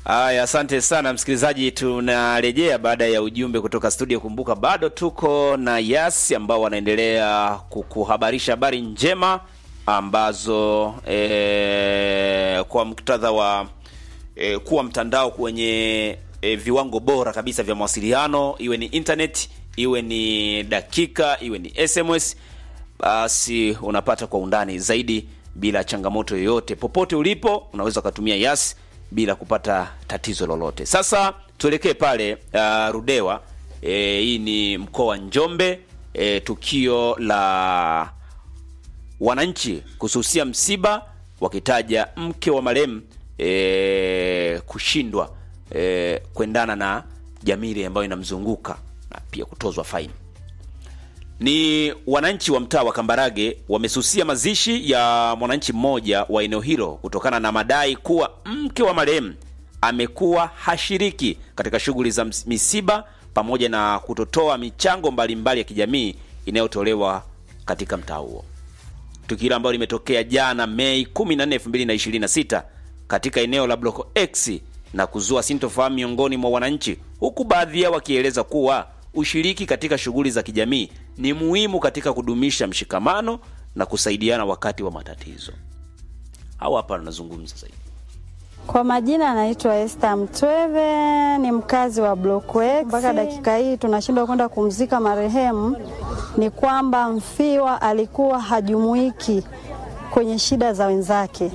Aya, asante sana msikilizaji, tunarejea baada ya ujumbe kutoka studio. Kumbuka bado tuko na Yas ambao wanaendelea kukuhabarisha habari njema ambazo e, kwa muktadha wa e, kuwa mtandao kwenye e, viwango bora kabisa vya mawasiliano, iwe ni internet, iwe ni dakika, iwe ni SMS, basi unapata kwa undani zaidi bila changamoto yoyote. Popote ulipo unaweza ukatumia Yas bila kupata tatizo lolote. Sasa tuelekee pale uh, Rudewa. E, hii ni mkoa wa Njombe. E, tukio la wananchi kususia msiba wakitaja mke wa marehemu e, kushindwa e, kuendana na jamii ambayo inamzunguka na pia kutozwa faini. Ni wananchi wa mtaa wa Kambarage wamesusia mazishi ya mwananchi mmoja wa eneo hilo kutokana na madai kuwa mke wa marehemu amekuwa hashiriki katika shughuli za misiba pamoja na kutotoa michango mbalimbali ya kijamii inayotolewa katika mtaa huo. Tukio hilo ambalo limetokea jana Mei 14, 2026 katika eneo la Block X na kuzua sintofahamu miongoni mwa wananchi, huku baadhi yao wakieleza kuwa ushiriki katika shughuli za kijamii ni muhimu katika kudumisha mshikamano na kusaidiana wakati wa matatizo. Hao hapa wanazungumza zaidi. Kwa majina anaitwa Esther Mtweve, ni mkazi wa Block X. Mpaka dakika hii tunashindwa kwenda kumzika marehemu, ni kwamba mfiwa alikuwa hajumuiki kwenye shida za wenzake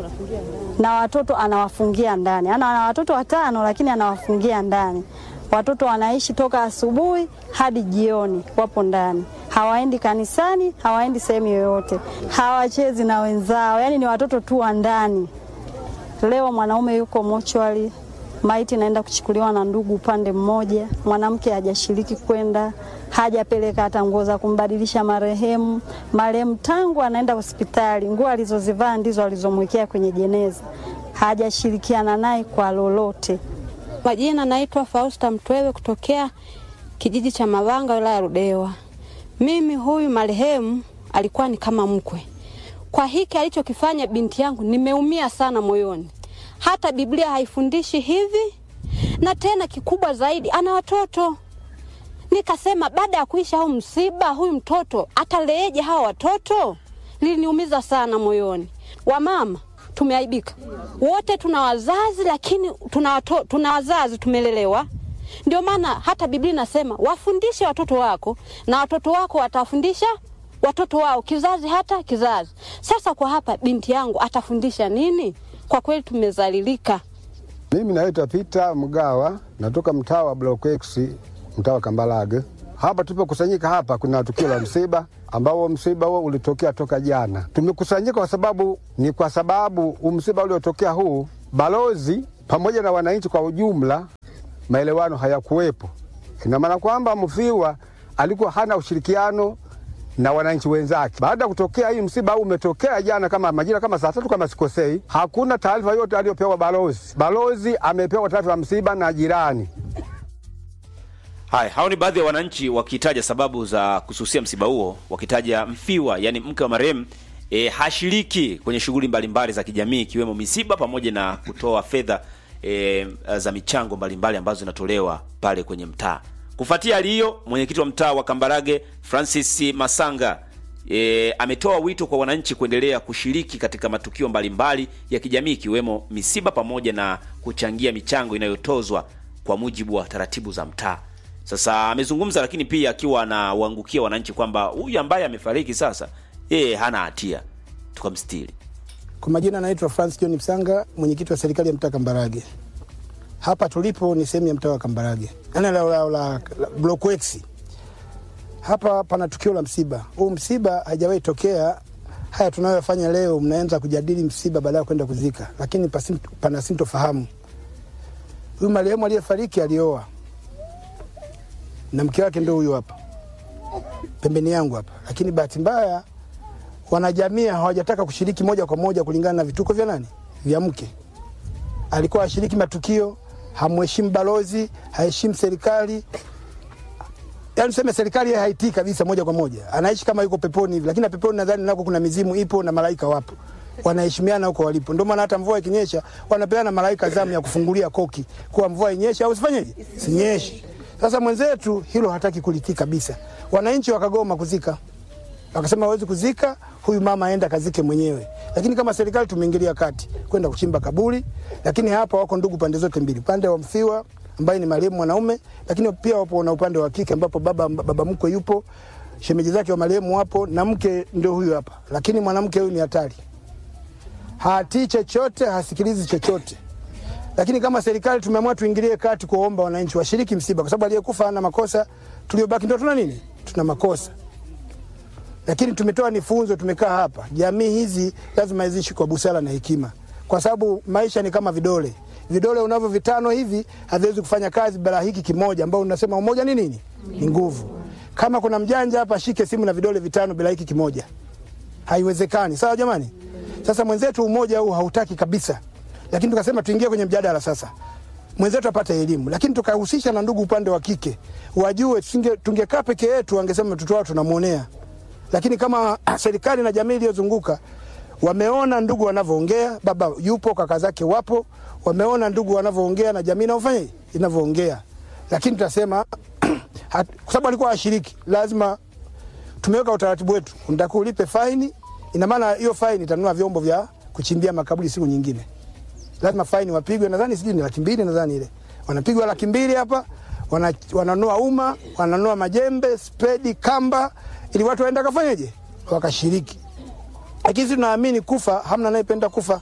na watoto anawafungia ndani. Ana ana watoto watano, lakini anawafungia ndani. Watoto wanaishi toka asubuhi hadi jioni, wapo ndani, hawaendi kanisani, hawaendi sehemu yoyote, hawachezi na wenzao, yaani ni watoto tu wa ndani. Leo mwanaume yuko mochwali, maiti naenda kuchukuliwa na ndugu upande mmoja, mwanamke hajashiriki kwenda, hajapeleka hata nguo za kumbadilisha marehemu. Marehemu tangu anaenda hospitali, nguo alizozivaa ndizo alizomwekea kwenye jeneza, hajashirikiana naye kwa lolote. Majina naitwa Fausta Mtwewe kutokea kijiji cha Mavanga wilaya ya Ludewa. Mimi huyu marehemu alikuwa ni kama mkwe. Kwa hiki alichokifanya binti yangu nimeumia sana moyoni. Hata Biblia haifundishi hivi, na tena kikubwa zaidi ana watoto. Nikasema baada ya kuisha huu msiba, huyu mtoto ataleeje hawa watoto? Liliniumiza sana moyoni. Wamama tumeaibika wote, tuna wazazi lakini tuna, wato, tuna wazazi tumelelewa. Ndio maana hata Biblia inasema wafundishe watoto wako na watoto wako watafundisha watoto wao, kizazi hata kizazi. Sasa kwa hapa binti yangu atafundisha nini? Kwa kweli tumezalilika. Mimi naitwa Peter Mgawa, natoka mtaa wa Block X, mtaa wa Kambarage. Hapa tulipokusanyika hapa, kuna tukio la msiba ambao msiba huo ulitokea toka jana. Tumekusanyika kwa sababu ni kwa sababu msiba uliotokea huu, balozi pamoja na wananchi kwa ujumla, maelewano hayakuwepo. Ina maana kwamba mfiwa alikuwa hana ushirikiano na wananchi wenzake. Baada ya kutokea hii msiba huu umetokea jana kama majira kama saa tatu kama sikosei, hakuna taarifa yote aliyopewa balozi. Balozi amepewa taarifa ya msiba na jirani. Haya, hao ni baadhi ya wananchi wakitaja sababu za kususia msiba huo, wakitaja mfiwa, yani mke wa marehemu e, hashiriki kwenye shughuli mbalimbali za kijamii ikiwemo misiba pamoja na kutoa fedha e, za michango mbalimbali ambazo zinatolewa pale kwenye mtaa. Kufuatia hali hiyo, mwenyekiti wa mtaa wa Kambarage Francis Masanga e, ametoa wito kwa wananchi kuendelea kushiriki katika matukio mbalimbali ya kijamii ikiwemo misiba pamoja na kuchangia michango inayotozwa kwa mujibu wa taratibu za mtaa. Sasa amezungumza, lakini pia akiwa anawaangukia wananchi kwamba huyu ambaye amefariki sasa yeye hana hatia, tukamstiri. Kwa majina anaitwa Francis John Msanga, mwenyekiti wa serikali ya mtaa Kambarage. Hapa tulipo ni sehemu ya mtaa wa Kambarage, ana la, la, la, la Block X. Hapa pana tukio la msiba. Huu msiba haijawahi tokea. Haya tunayofanya leo, mnaanza kujadili msiba baada ya kwenda kuzika, lakini pasim, pana sintofahamu. Huyu marehemu aliyefariki alioa na mke wake ndio huyu hapa pembeni yangu hapa, lakini bahati mbaya wanajamii hawajataka kushiriki moja kwa moja kulingana na vituko vya nani vya mke. Alikuwa ashiriki matukio, hamheshimu balozi, haheshimu serikali, yaani tuseme serikali yeye haitii kabisa moja kwa moja, anaishi kama yuko peponi hivi, lakini peponi nadhani nako kuna mizimu ipo na malaika wapo. wanaheshimiana huko walipo. Ndio maana hata mvua ikinyesha wanapeana malaika zamu ya kufungulia koki kuwa mvua inyeshe au sifanyeje, sinyeshe. Sasa mwenzetu hilo hataki kulitii kabisa. Wananchi wakagoma kuzika, wakasema hawezi kuzika huyu mama, aenda kazike mwenyewe. Lakini kama serikali tumeingilia kati kwenda kuchimba kaburi, lakini hapa wako ndugu pande zote mbili, upande wa mfiwa ambaye ni marehemu mwanaume, lakini pia wapo na upande wa kike ambapo baba, baba mkwe yupo, shemeji zake wa marehemu wapo na mke ndio huyu hapa, lakini mwanamke huyu ni hatari, hatii chochote, hasikilizi chochote. Lakini kama serikali tumeamua tuingilie kati kuwaomba wananchi washiriki msiba, kwa sababu aliyekufa hana makosa, tuliobaki ndio tuna nini? Tuna makosa. Lakini tumetoa ni funzo, tumekaa hapa, jamii hizi lazima ziishi kwa busara na hekima, kwa sababu maisha ni kama vidole. Vidole unavyo vitano hivi haviwezi kufanya kazi bila hiki kimoja, ambao unasema umoja ni nini? Ni nguvu. Kama kuna mjanja hapa, shike simu na vidole vitano bila hiki kimoja, haiwezekani. Sawa jamani? Sasa mwenzetu umoja huu hautaki kabisa, lakini tukasema tuingie kwenye mjadala sasa, mwenzetu apate elimu, lakini tukahusisha na ndugu upande wa kike wajue. Tunge, tungekaa peke yetu, wangesema mtoto wao tunamwonea, lakini kama serikali na jamii iliyozunguka wameona ndugu wanavyoongea, baba yupo, kaka zake wapo, wameona ndugu wanavyoongea na jamii inavyofanya inavyoongea, lakini tutasema kwa sababu alikuwa ashiriki, lazima tumeweka utaratibu wetu, unataka ulipe faini. Ina maana hiyo faini itanunua vyombo vya kuchimbia makaburi siku nyingine, lazima faini wapigwe, nadhani sijui ni laki mbili, nadhani ile wanapigwa laki mbili hapa, wana, wananua uma, wananua majembe, spedi, kamba, ili watu waenda kafanyeje, wakashiriki. Lakini sisi tunaamini kufa, hamna anayependa kufa,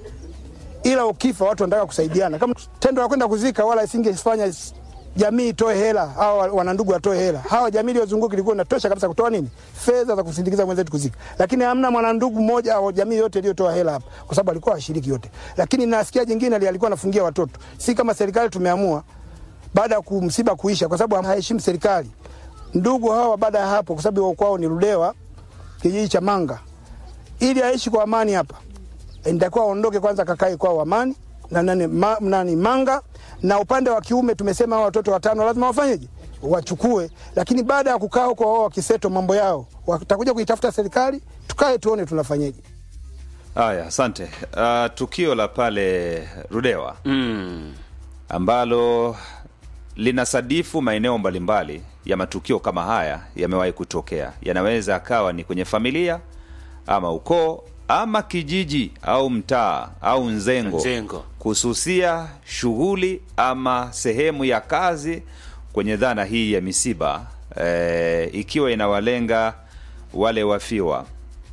ila ukifa watu wanataka kusaidiana. Kama tendo la kwenda kuzika, wala isingefanya jamii itoe hela, hawa wanandugu watoe hela. Hawa jamii iliyozunguka ilikuwa inatosha kabisa kutoa nini, fedha za kusindikiza mwenzetu kuzika, lakini hamna mwanandugu mmoja au jamii yote iliyotoa hela hapa, kwa sababu alikuwa washiriki yote. Lakini nasikia jingine alikuwa anafungia watoto. Si kama serikali tumeamua baada ya kumsiba kuisha, kwa sababu haheshimu serikali. Ndugu hawa baada ya hapo, kwa sababu kwao ni Ludewa, kijiji cha Manga, ili aishi kwa amani hapa, nitakuwa aondoke kwanza, kakae kwao amani na nani, ma, nani Manga na upande wa kiume tumesema hao watoto watano lazima wafanyeje, wachukue. Lakini baada ya kukaa huko wao wakiseto mambo yao, watakuja kuitafuta serikali, tukae tuone tunafanyeje. Haya, asante. Uh, tukio la pale Rudewa Mm. ambalo linasadifu maeneo mbalimbali ya matukio kama haya yamewahi kutokea. Yanaweza akawa ni kwenye familia ama ukoo ama kijiji au mtaa au nzengo, Nzengo. kususia shughuli ama sehemu ya kazi kwenye dhana hii ya misiba e, ikiwa inawalenga wale wafiwa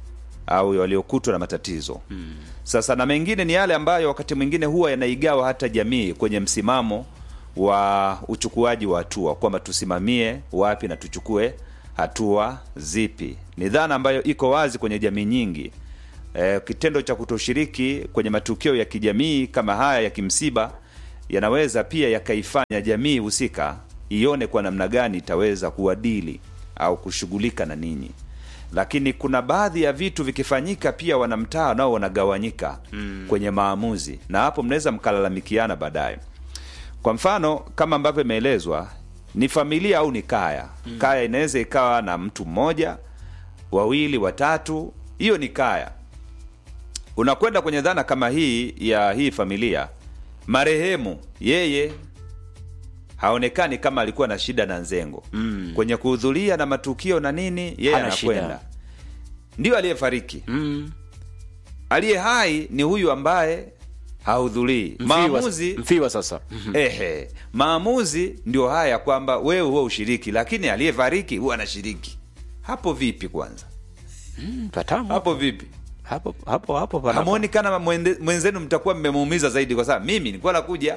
au waliokutwa na matatizo mm. Sasa na mengine ni yale ambayo wakati mwingine huwa yanaigawa hata jamii kwenye msimamo wa uchukuaji wa hatua kwamba tusimamie wapi na tuchukue hatua zipi. Ni dhana ambayo iko wazi kwenye jamii nyingi. E, kitendo cha kutoshiriki kwenye matukio ya kijamii kama haya ya kimsiba yanaweza pia yakaifanya jamii husika ione kwa namna gani itaweza kuwadili au kushughulika na ninyi lakini kuna baadhi ya vitu vikifanyika pia wanamtaa nao wanagawanyika mm. kwenye maamuzi na hapo mnaweza mkalalamikiana baadaye kwa mfano kama ambavyo imeelezwa ni familia au ni kaya mm. kaya inaweza ikawa na mtu mmoja wawili watatu hiyo ni kaya unakwenda kwenye dhana kama hii ya hii familia marehemu yeye haonekani kama alikuwa na shida na nzengo mm. kwenye kuhudhuria na matukio na nini yeye Hana shida. anakwenda ndio aliyefariki Mm. aliye hai ni huyu ambaye hahudhurii Mfiwa- maamuzi mfiwa sasa ehe maamuzi ndio haya kwamba wewe huwa ushiriki lakini aliyefariki huwa anashiriki hapo vipi kwanza patamu hapo vipi hapo hapo hapo pana- hamwoni kana mwende- mwenzenu mtakuwa mmemuumiza zaidi kwa sababu mimi nilikuwa nakuja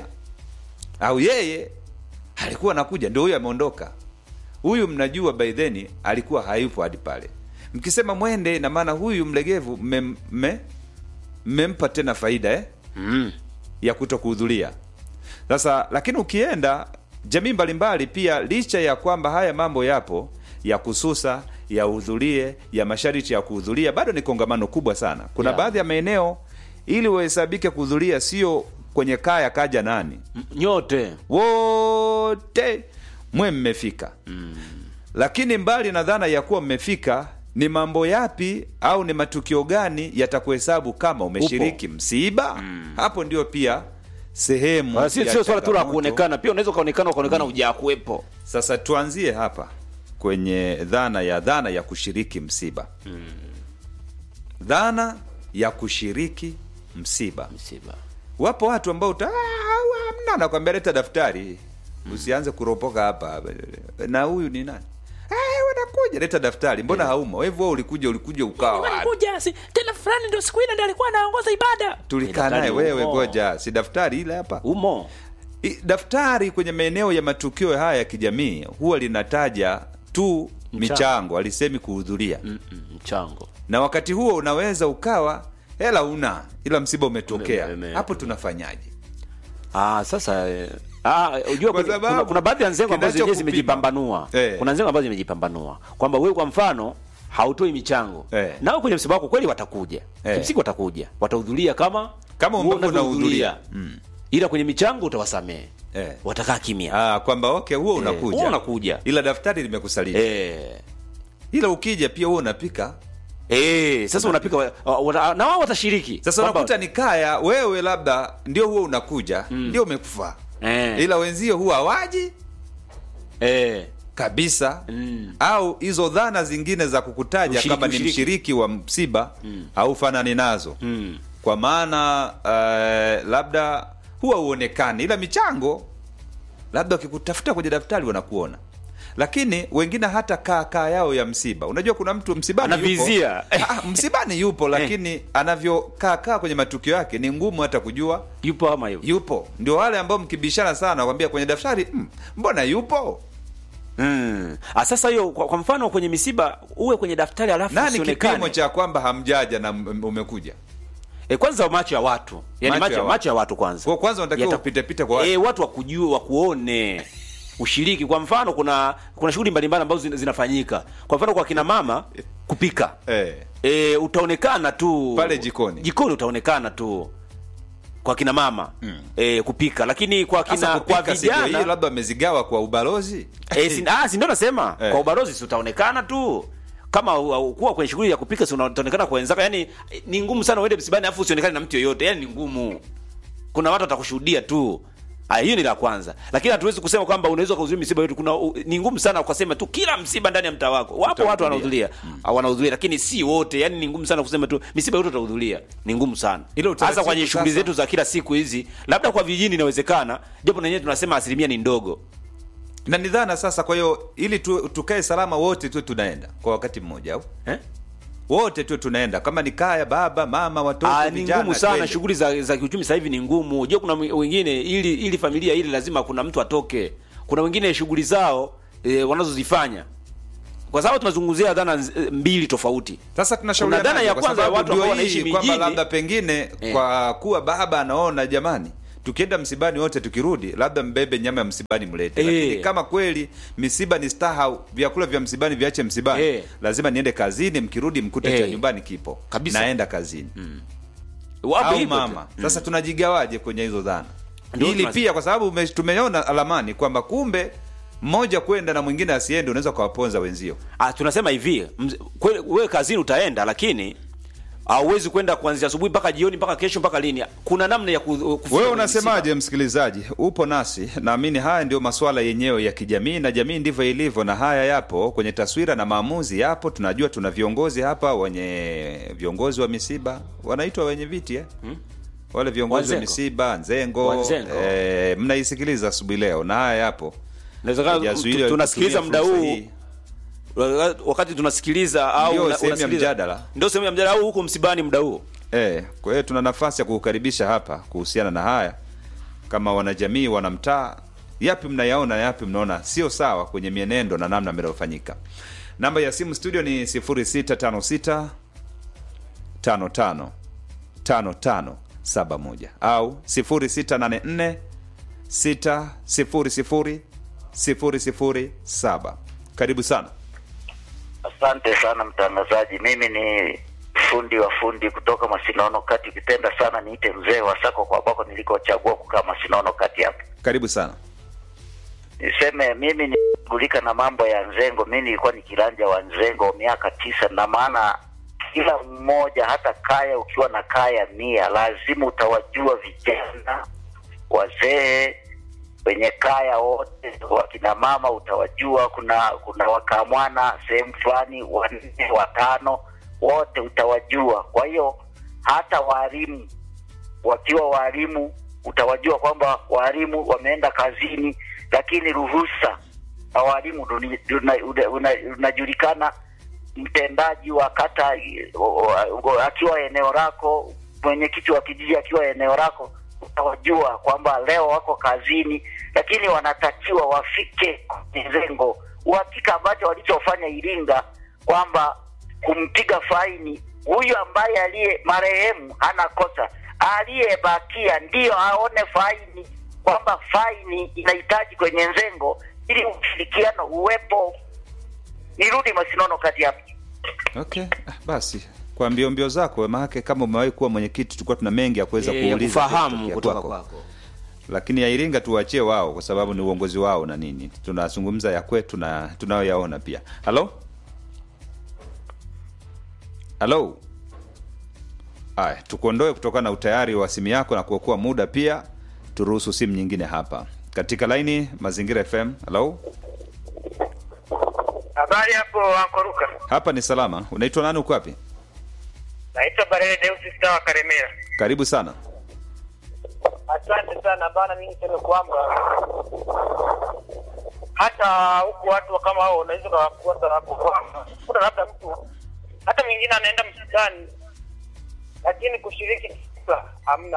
au yeye alikuwa nakuja ndio huyu ameondoka huyu mnajua by then alikuwa hayupo hadi pale mkisema mwende na maana huyu mlegevu mmem- mme- mmempa tena faida eh? mm. ya kuto kuhudhuria sasa lakini ukienda jamii mbalimbali pia licha ya kwamba haya mambo yapo ya kususa ya uhudhurie ya masharti ya kuhudhuria bado ni kongamano kubwa sana kuna Yeah. baadhi ya maeneo ili uhesabike kuhudhuria sio kwenye kaya kaja nani M- nyote wote mwe mmefika mm. lakini mbali na dhana ya kuwa mmefika ni mambo yapi au ni matukio gani yatakuhesabu kama umeshiriki msiba hapo ndio pia sehemu Wala sio ya sio swala tu la changamoto. kuonekana, pia unaweza ukaonekana ukaonekana hujakuwepo. Sasa tuanzie hapa kwenye dhana ya dhana ya kushiriki msiba. Dhana ya kushiriki msiba. Msiba. Wapo watu ambao uta "Ah, hamna, nakwambia leta daftari, usianze kuropoka hapa. Na huyu ni nani? Eh, wanakuja leta daftari. Mbona haumo? Wewe wewe ulikuja ulikuja ukawa wapi? Nilikuja si tena fulani ndio siku ile ndio alikuwa anaongoza ibada. Tulikaa Daftari naye wewe, umo. ngoja, si daftari ile hapa. Umo. I- daftari kwenye maeneo ya matukio haya ya kijamii huwa linataja tu michango, alisemi kuhudhuria Mm, mm, Mchango. na wakati huo unaweza ukawa hela una ila msiba umetokea Ume- ume- hapo tunafanyaje Ah, sasa eh, ah, unajua Kwa kuna, sababu kuna, kuna baadhi ya nzengo ambazo zenyewe kinachokupima. zimejipambanua. Eh. Kuna nzengo ambazo zimejipambanua kwamba wewe kwa mfano hautoi michango Eh. nao kwenye msiba wako kweli watakuja Eh. kimsingi watakuja watahudhuria kama Kama wewe ambavyo unavyohudhuria. unahudhuria. Mm. ila kwenye michango utawasamehe Eh. watakaa kimya ah, kwamba okay huo unakuja huo unakuja. ila daftari limekusalia eh. ila ukija pia huo unapika Eh, sasa unapika wa- wa- na wao watashiriki sasa Kwamba- unakuta ni kaya wewe labda ndio huo unakuja ndio umekufaa Eh. ila wenzio huwa hawaji eh. kabisa Mm. au hizo dhana zingine za kukutaja Ushiriki, kama ni ushiriki. mshiriki wa msiba haufanani nazo Mm. kwa maana uh, labda huwa uonekani ila michango labda wakikutafuta kwenye daftari wanakuona lakini wengine hata kaa kaa yao ya msiba unajua kuna mtu msibani Anavizia. yupo, Ah, msibani yupo lakini anavyokaa kaa kwenye matukio yake ni ngumu hata kujua yupo ama yupo yupo ndio wale ambao mkibishana sana wakwambia kwenye daftari mm, mbona yupo mm. ah, sasa hiyo kwa, kwa mfano kwenye misiba uwe kwenye daftari alafu nani usionekane. kipimo cha kwamba hamjaja na m- umekuja E, kwanza macho ya watu yani Macho macho, ya macho, watu. ya watu kwanza Kwa kwanza unatakiwa Yata- upite pite kwa watu. e, watu wakujue wakuone ushiriki kwa mfano kuna kuna shughuli mbalimbali ambazo zina- zinafanyika kwa mfano kwa kina mama kupika eh. e, utaonekana tu Pale jikoni. jikoni utaonekana tu kwa kina mama mm. e, kupika lakini kwa Sasa kina kwa kupika si ndio hiyo vijana labda wamezigawa kwa ubalozi e, si, ah, si ndio nasema Eh. kwa ubalozi si utaonekana tu kama u- u- kuwa kwenye shughuli ya kupika si utaonekana kwa wenzako yani ni ngumu sana uende msibani afu usionekane na mtu yoyote yani ni ngumu kuna watu watakushuhudia tu Ah, hiyo ni la kwanza lakini hatuwezi kusema kwamba unaweza kuhudhuria misiba yote kuna u- ni ngumu sana ukasema tu kila msiba ndani ya mtaa wako wapo watu wanahudhuria mm. wanahudhuria lakini si wote yani ni ngumu sana kusema tu misiba yote utahudhuria ni ngumu sana Ile utaratibu hasa kwenye shughuli sasa- zetu za kila siku hizi labda kwa vijijini inawezekana japo na wenyewe tunasema asilimia ni ndogo na ni dhana sasa kwa hiyo ili tu, tukae salama wote tuwe tunaenda kwa wakati mmoja au eh? wote tuwe tunaenda kama ni kaya baba mama watoto Ah, ni vijana ngumu sana twende. shughuli za, za kiuchumi sasa hivi ni ngumu je kuna wengine ili ili familia ili lazima kuna mtu atoke kuna wengine shughuli zao e, wanazozifanya kwa sababu tunazungumzia dhana nz- mbili tofauti sasa tunashauriana Kuna dhana ya kwa kwanza ya sababu watu ambao ndio wanaishi hii, kwamba mijini. labda pengine Eh. kwa kuwa baba anaona jamani tukienda msibani wote tukirudi labda mbebe nyama ya msibani mlete Eh. lakini kama kweli misiba ni staha vyakula vya msibani viache msibani Eh. lazima niende kazini mkirudi mkute Eh. cha nyumbani kipo Kabisa. naenda kazini wapo au hivyo tu. mama sasa tunajigawaje kwenye hizo dhana Ndio ili tunas- pia kwa sababu ume- tumeona alamani kwamba kumbe mmoja kwenda na mwingine asiende unaweza ukawaponza wenzio ah, tunasema hivi mz- kweli wewe kazini utaenda lakini hauwezi kwenda kuanzia asubuhi mpaka jioni mpaka kesho mpaka lini kuna namna ya ku- kufika wewe kwenye unasemaje msikilizaji upo nasi naamini haya ndio masuala yenyewe ya kijamii na jamii ndivyo ilivyo na haya yapo kwenye taswira na maamuzi yapo tunajua tuna viongozi hapa wenye viongozi wa misiba wanaitwa wenye viti eh? wale viongozi wa Wanzengo. misiba nzengo Wanzengo. eh, mnaisikiliza asubuhi leo na haya yapo Inawezekana Hajazuiliwa tu- tunasikiliza kutumia muda fursa huu hii. wakati tunasikiliza au Ndio una- sehemu ya unasikiliza- mjadala. ndio sehemu ya mjadala au huko msibani muda huo Eh, kwa hiyo tuna nafasi ya kukukaribisha hapa kuhusiana na haya kama wanajamii wanamtaa yapi mnayaona na yapi mnaona sio sawa kwenye mienendo na namna mnavyofanyika namba ya simu studio ni 0656 55 55 71 au 0684 600 007 karibu sana Asante sana mtangazaji. Mimi ni fundi wa fundi kutoka Masinono Kati. Ukipenda sana niite mzee wa Sako kwa ambako nilikochagua kukaa Masinono Kati hapa. karibu sana Niseme mimi ni nashughulika na mambo ya Nzengo. Mi nilikuwa ni kiranja wa Nzengo miaka tisa, na maana kila mmoja, hata kaya, ukiwa na kaya mia, lazima utawajua vijana, wazee wenye kaya wote, wakina mama utawajua. Kuna kuna wakamwana sehemu fulani, wanne watano, wote utawajua. Kwa hiyo hata walimu wakiwa walimu utawajua kwamba walimu wameenda kazini, lakini ruhusa wa walimu duni- duna- una- una- unajulikana. Mtendaji wa kata i- o- o- akiwa eneo lako, mwenyekiti wa kijiji akiwa eneo lako, utawajua kwamba leo wako kazini, lakini wanatakiwa wafike kwenye lengo. Uhakika ambacho walichofanya Iringa kwamba kumpiga faini huyu ambaye aliye marehemu hana kosa, aliyebakia ndiyo aone faini, kwamba faini inahitaji kwenye nzengo ili ushirikiano uwepo. Nirudi Masinono kati hapo. Okay, ah, basi kwa mbio mbio zako, maanake kama umewahi kuwa mwenyekiti, tulikuwa tuna mengi ya kuweza Eh, ya kuuliza kufahamu kutokea kutoka kwako. kwako. lakini ya Iringa tuwachie wao, kwa sababu ni uongozi wao na nini. Tunazungumza ya kwetu na tunayoyaona pia. Halo, halo. Aya, tukuondoe kutokana na utayari wa simu yako na kuokoa muda pia, turuhusu simu nyingine hapa katika laini Mazingira FM. Halo, Habari hapo Ankoruka. hapa ni salama. Unaitwa nani? Uko wapi? Naitwa Barele Deus Star wa Karemera. Karibu sana. Asante sana bana, mimi niseme kwamba hata huku watu kama hao unaweza kuwakosa hapo kwamba kuna labda mtu hata mwingine anaenda msitani, lakini kushiriki kisa hamna.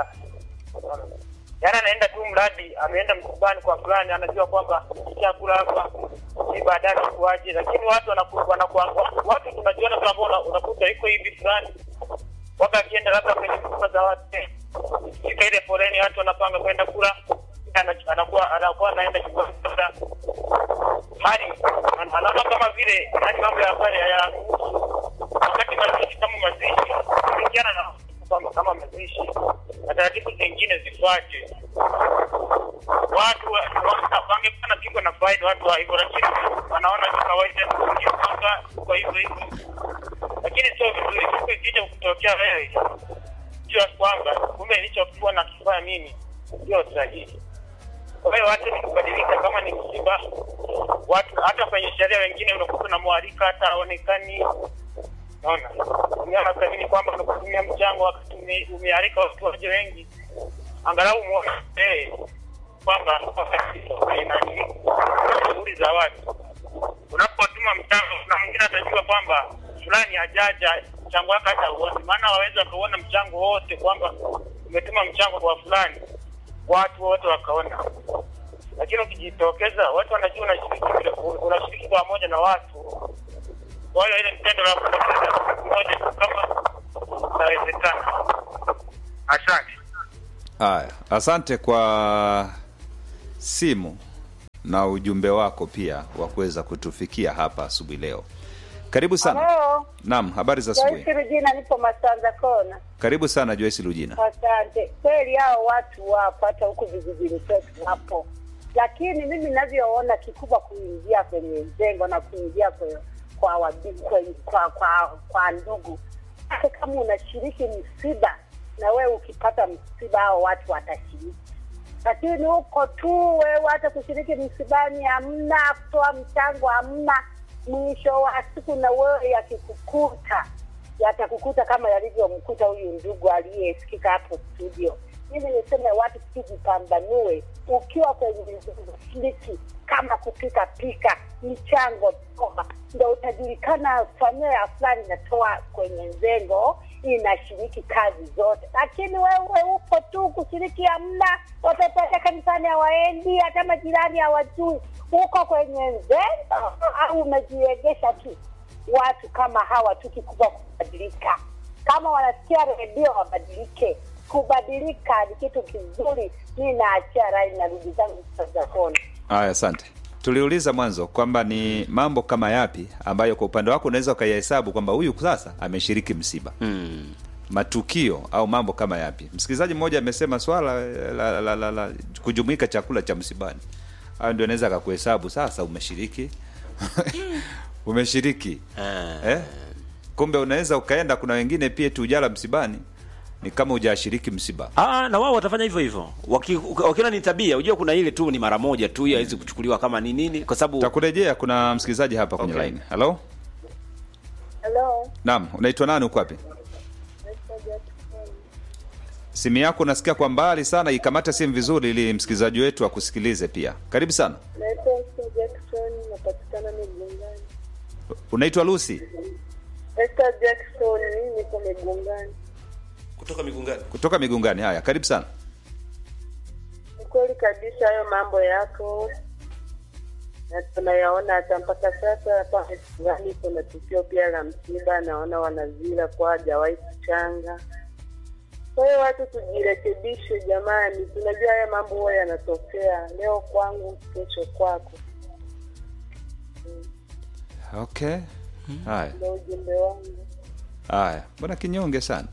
Yaani anaenda tu mradi ameenda msibani kwa fulani, anajua kwamba chakula hapa si baadaye kuaje, lakini watu wanaku, wanaku, watu tunajiona kwamba una- unakuta iko hivi fulani waka akienda labda kwenye nyumba za watu fika ile foleni, watu wanapanga kwenda kula, ana- anakuwa anakuwa anaenda nyumbani labda hali an- anaona kama vile yani mambo ya pale ya wakati mazishi kama mazishi kulingana na kwamba kama mazishi na taratibu zingine zifuate. Watu wa- wa- wangekuwa napigwa na faida watu wa hivyo, lakini wanaona ni kawaida kwamba kwa hivyo hivyo, lakini sio vizuri. Siku ikija kutokea wewe jua kwamba kumbe nilichokuwa nakifanya mimi sio sahihi. Kwa hiyo watu ni kubadilika, kama ni msiba, watu hata kwenye sheria wengine unakuta unamwalika hata haonekani. Naona umeona kazini kwamba unakutumia mchango wakati ume- umealika watu waje wengi, angalau muone eh kwamba wakati nani shughuli za watu unapotuma mchango, na mwingine atajua kwamba fulani hajaja mchango wake hata uone, maana waweza wakaona mchango wote kwamba umetuma mchango kwa fulani, watu wote wakaona. Lakini ukijitokeza, watu wanajua unashiriki, unashiriki pamoja na watu. Kwa hiyo ile mtendo la kupoteza mmoja tu kama inawezekana. Asante. Haya, asante kwa simu na ujumbe wako pia wa kuweza kutufikia hapa asubuhi leo. Karibu sana. Halo, Naam, habari za asubuhi. Joyce Rujina, nipo Masanza Kona. Karibu sana Joyce Lujina. Asante. Kweli hao watu wapo, hata huku vijijini kwetu wapo, lakini mimi ninavyoona kikubwa kuingia kwenye mjengo na kuingia kwe- kwa wabi- kwe- kwa kwa, kwa ndugu, hata kama unashiriki msiba na wewe ukipata msiba, hao watu watashiriki lakini huko tu wewe hata kushiriki msibani hamna, kutoa mchango hamna. Mwisho wa siku na wewe yakikukuta yatakukuta kama yalivyomkuta huyu ndugu aliyesikika hapo studio. Mimi niseme watu tujipambanue, ukiwa kwenye shiriki kama kupika pika, michango toa, ndo utajulikana familia ya fulani inatoa kwenye nzengo inashiriki kazi zote, lakini wewe upo tu kushiriki hamna. Watoto hata kanisani hawaendi, hata majirani hawajui, uko kwenye nzengo au umejiegesha tu. Watu kama hawa tu kikubwa kubadilika, kama wanasikia redio wabadilike. Kubadilika ni kitu kizuri. Mi naachia rai, narudi zangu za kona. Haya, asante. Tuliuliza mwanzo kwamba ni mambo kama yapi ambayo kwa upande wako unaweza ukayahesabu kwamba huyu sasa ameshiriki msiba Hmm. matukio au mambo kama yapi. Msikilizaji mmoja amesema swala la, la, la, la, la kujumuika chakula cha msibani hayo ndio anaweza akakuhesabu sasa umeshiriki umeshiriki eh? kumbe unaweza ukaenda kuna wengine pia tu ujala msibani ni kama hujashiriki msiba Ah, na wao watafanya hivyo hivyo. Waki- Wakiona ni tabia, unajua kuna ile tu ni mara moja tu, haiwezi kuchukuliwa kama ni nini, kwa sababu takurejea kuna msikilizaji hapa kwenye Okay. line halo Hello. naam unaitwa nani uko wapi simu yako unasikia kwa mbali sana ikamata simu vizuri ili msikilizaji wetu akusikilize pia karibu sana Naitwa Esther Jackson, napatikana Migungani. unaitwa lucy Esther Jackson, mimi niko Migungani. kutoka migungani. kutoka migungani haya karibu sana Ni kweli kabisa hayo mambo yako na tunayaona hata mpaka sasa hapa Migungani kuna tukio pia la msiba, naona wanazila kwa hajawahi kuchanga. Kwa hiyo watu tujirekebishe jamani, tunajua haya mambo huwa yanatokea leo kwangu, kesho kwako. okay haya Ndio ujumbe wangu. haya mbona kinyonge sana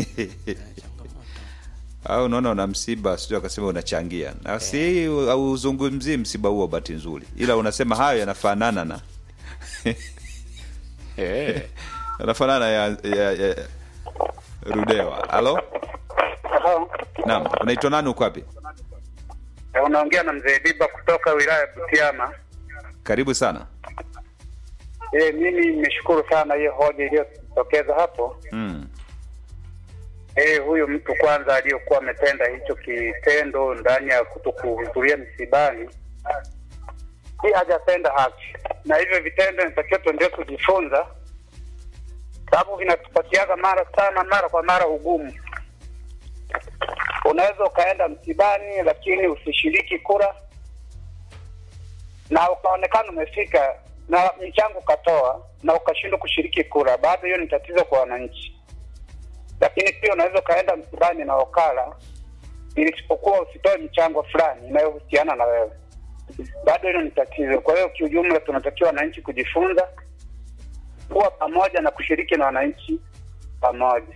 au unaona una msiba sijui akasema unachangia na si auzungumzii msiba huo bahati nzuri ila unasema hayo yanafanana na yanafanana ya, ya, ya rudewa halo Halo. naam unaitwa nani uko wapi Unaongea na mzee Biba kutoka wilaya ya Butiama. karibu sana Eh, mimi nimeshukuru sana hiyo hoja iliyotokeza hapo. mm. Eh, huyu mtu kwanza aliyokuwa ametenda hicho kitendo ndani ya kutokuhudhuria msibani, si hajatenda haki, na hivyo vitendo inatakiwa tuendelee kujifunza, sababu vinatupatiaga mara sana mara kwa mara ugumu. Unaweza ukaenda msibani, lakini usishiriki kura na ukaonekana umefika na mchango ukatoa na ukashindwa kushiriki kura, bado hiyo ni tatizo kwa wananchi lakini pia unaweza ukaenda msibani na wakala isipokuwa usitoe michango fulani inayohusiana na wewe, bado hilo ni tatizo. Kwa hiyo kiujumla, tunatakiwa wananchi kujifunza kuwa pamoja na kushiriki na wananchi pamoja.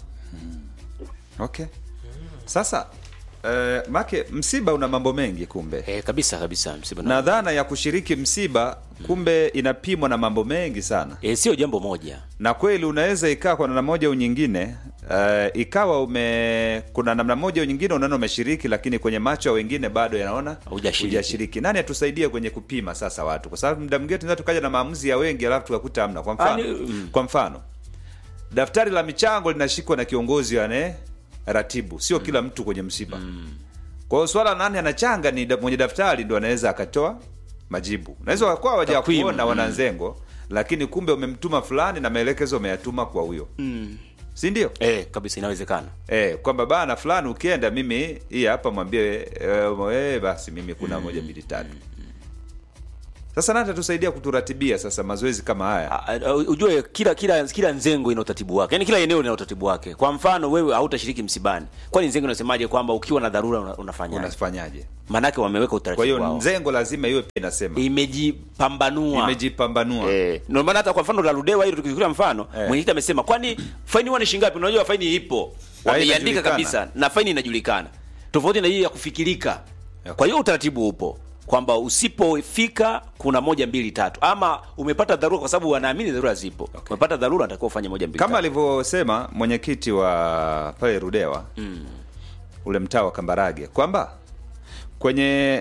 okay sasa eh, make msiba una mambo mengi kumbe Eh, kabisa kabisa msiba. na dhana ya kushiriki msiba kumbe inapimwa na mambo mengi sana eh, sio jambo moja. na kweli unaweza ikaa kwa namna moja au nyingine uh, ikawa ume kuna namna moja au nyingine unaona umeshiriki lakini kwenye macho ya wengine bado yanaona Hujashiriki. hujashiriki nani atusaidie kwenye kupima sasa watu kwa sababu muda mwingine tunaweza tukaja na maamuzi ya wengi alafu tukakuta hamna kwa mfano Ah, ni- mm. kwa mfano daftari la michango linashikwa na kiongozi ane ratibu sio kila mtu kwenye msiba kwa hiyo swala nani anachanga ni da, mwenye daftari ndo anaweza akatoa majibu unaweza wakuwa waja Takwimu, kuona mm. wananzengo lakini kumbe umemtuma fulani na maelekezo umeyatuma kwa huyo si ndio Eh, kabisa inawezekana. eh, kwamba bana fulani ukienda mimi hii hapa mwambie eh, eh, basi mimi kuna moja mbili tatu sasa nani atatusaidia kuturatibia sasa mazoezi kama haya Ah, ah, ujue kila kila kila nzengo ina utaratibu wake yaani kila eneo lina utaratibu wake kwa mfano wewe hautashiriki msibani kwani nzengo inasemaje kwamba ukiwa na dharura una- unafanyaje unafanyaje maanake wameweka kwa utaratibu hiyo wao nzengo lazima iwe pia inasema imejipambanua imejipambanua Eh, ndio maana hata kwa mfano la Ludewa hilo tukichukulia mfano Eh. mwenyekiti amesema kwani faini huwa ni shilingi ngapi? Unajua faini ipo, wameiandika inajulikana. kabisa na faini inajulikana, tofauti na hii ya kufikirika. Okay. Kwa hiyo utaratibu upo kwamba usipofika kuna moja mbili tatu, ama umepata dharura, kwa sababu wanaamini dharura zipo. Umepata dharura, natakiwa ufanye moja mbili kama tatu. alivyosema mwenyekiti wa pale Rudewa mm. ule mtaa wa Kambarage kwamba kwenye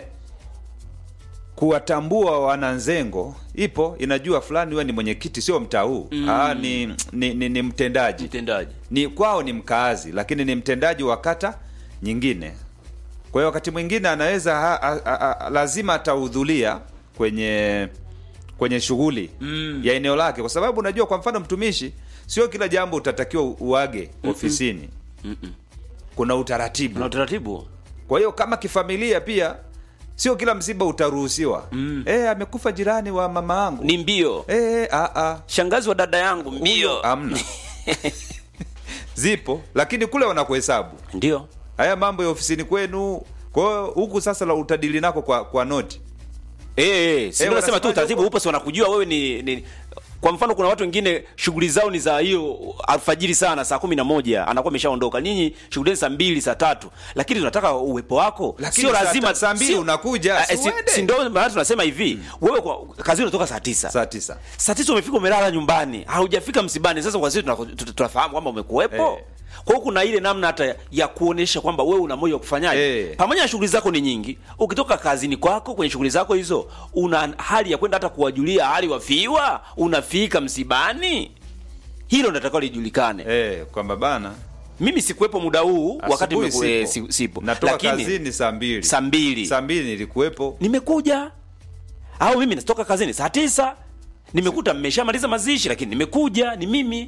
kuwatambua wananzengo ipo inajua fulani huwa ni mwenyekiti sio mtaa huu mm. Aa, ni, ni, ni, ni mtendaji mtendaji ni kwao ni mkaazi lakini ni mtendaji wa kata nyingine kwa hiyo wakati mwingine anaweza ha, ha, ha, ha, lazima atahudhuria kwenye kwenye shughuli mm. ya eneo lake kwa sababu unajua kwa mfano mtumishi sio kila jambo utatakiwa uage ofisini Mm-mm. kuna utaratibu na utaratibu kwa hiyo kama kifamilia pia sio kila msiba utaruhusiwa mm. e, amekufa jirani wa mama yangu ni mbio e, a, a. shangazi wa dada yangu mbio amna zipo lakini kule wanakuhesabu ndio haya mambo ya ofisini kwenu kwa hiyo huku sasa la utadili nako kwa, kwa noti Eh, eh, si Eh, ndio nasema tu wanasemaje utaratibu huko? upo, si wanakujua wewe ni, ni kwa mfano kuna watu wengine shughuli zao ni za hiyo alfajiri sana saa kumi na moja anakuwa ameshaondoka ninyi shughuli zenu saa mbili saa tatu lakini tunataka uwepo wako Lakini sio saa lazima ta- saa mbili sio- unakuja, Ah, si si- uende. si ndio maana tunasema hivi wewe kwa kazi unatoka saa tisa saa tisa saa tisa umefika umelala nyumbani haujafika msibani sasa kwa sisi tunaku- tu- tu- tunafahamu kwamba umekuwepo Eh. kwa hiyo kuna ile namna hata ya kuonesha kwamba wewe una moyo wa kufanyaje Eh. pamoja na shughuli zako ni nyingi ukitoka kazini kwako kwenye shughuli zako hizo una hali ya kwenda hata kuwajulia hali wafiwa unafika msibani hilo natakiwa lijulikane eh, kwamba bana mimi sikuwepo muda huu wakati asubuhi nimeku- eh, sipo. si- sipo natoka lakini kazini saa mbili saa mbili saa mbili nilikuwepo nimekuja au mimi natoka kazini saa tisa nimekuta mmeshamaliza mazishi lakini nimekuja ni mimi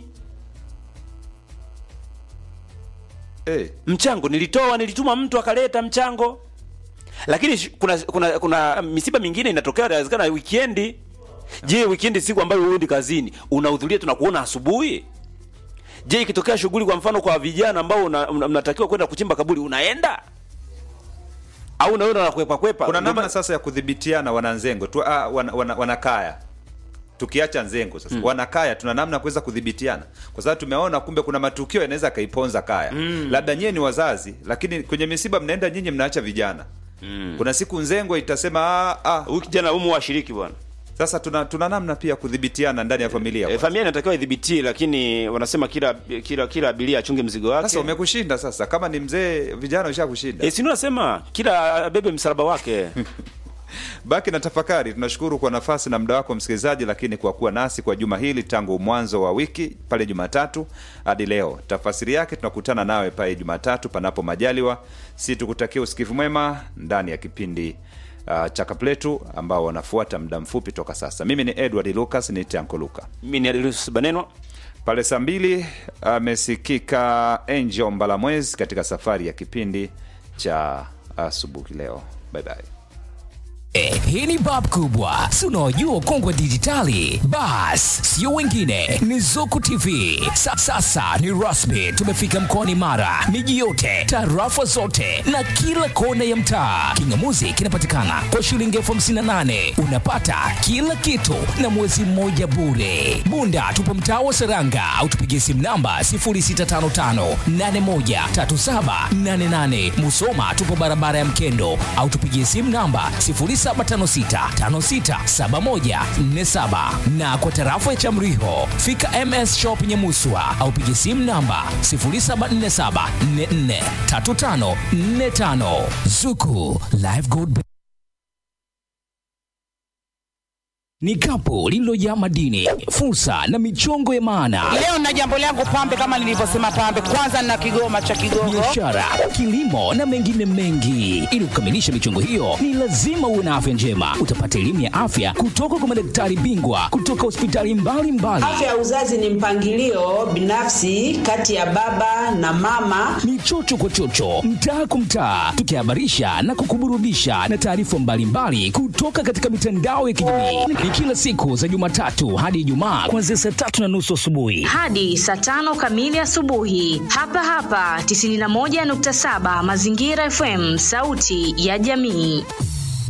eh, mchango nilitoa nilituma mtu akaleta mchango lakini sh- kuna kuna kuna misiba mingine inatokea inawezekana wikendi je wikendi siku ambayo huendi kazini unahudhuria tunakuona asubuhi je ikitokea shughuli kwa mfano kwa vijana ambao una- una- mnatakiwa kwenda kuchimba kaburi unaenda au unaona unakwepa kwepa kuna Ndio namna ma- sasa ya kudhibitiana wananzengo tu, ah, wana, wana, wanakaya tukiacha nzengo sasa mm. wanakaya tuna namna ya kuweza kudhibitiana kwa sababu tumeona kumbe kuna matukio yanaweza akaiponza kaya mm. labda nyie ni wazazi lakini kwenye misiba mnaenda nyinyi mnaacha vijana mm. kuna siku nzengo itasema ah, ah. huyu kijana umu washiriki bwana sasa tuna, tuna namna pia kudhibitiana ndani ya familia e, kwanza. familia inatakiwa idhibitie lakini wanasema kila kila kila abiria achunge mzigo wake sasa umekushinda sasa kama ni mzee vijana ushakushinda e, sinu nasema kila bebe msalaba wake baki na tafakari tunashukuru kwa nafasi na muda wako msikilizaji lakini kwa kuwa nasi kwa juma hili tangu mwanzo wa wiki pale jumatatu hadi leo tafasiri yake tunakutana nawe pale jumatatu panapo majaliwa si tukutakia usikivu mwema ndani ya kipindi uh, cha kapletu ambao wanafuata muda mfupi toka sasa mimi ni edward lucas ni tanko luka mimi ni Adilus Banenwa pale saa mbili amesikika angel mbalamwezi katika safari ya kipindi cha asubuhi leo bye bye Eh, hii ni bab kubwa si unaojua ukongwe dijitali bas sio wengine ni zuku tv Sa, sasa ni rasmi tumefika mkoani mara miji yote tarafa zote na kila kona ya mtaa kingamuzi kinapatikana kwa shilingi elfu hamsini na nane unapata kila kitu na mwezi mmoja bure bunda tupo mtaa wa seranga au tupigie simu namba 0655813788 musoma tupo barabara ya mkendo au tupigie simu namba 0756567147 na kwa tarafa ya chamriho fika ms shop nyemuswa au pigie simu namba 0747443545 zuku live gold ni kapu lililojaa madini fursa na michongo ya maana Leo na jambo langu pambe, kama nilivyosema pambe, kwanza na kigoma cha Kigogo. biashara kilimo na mengine mengi ili kukamilisha michongo hiyo ni lazima uwe na afya njema utapata elimu ya afya kutoka kwa madaktari bingwa kutoka hospitali mbalimbali Afya ya uzazi ni mpangilio binafsi kati ya baba na mama. ni chocho kwa chocho mtaa kwa mtaa tukihabarisha na kukuburudisha na taarifa mbalimbali kutoka katika mitandao ya kijamii ni kila siku za jumatatu hadi ijumaa kuanzia saa tatu na nusu asubuhi hadi saa tano kamili asubuhi hapa hapa 91.7 mazingira fm sauti ya jamii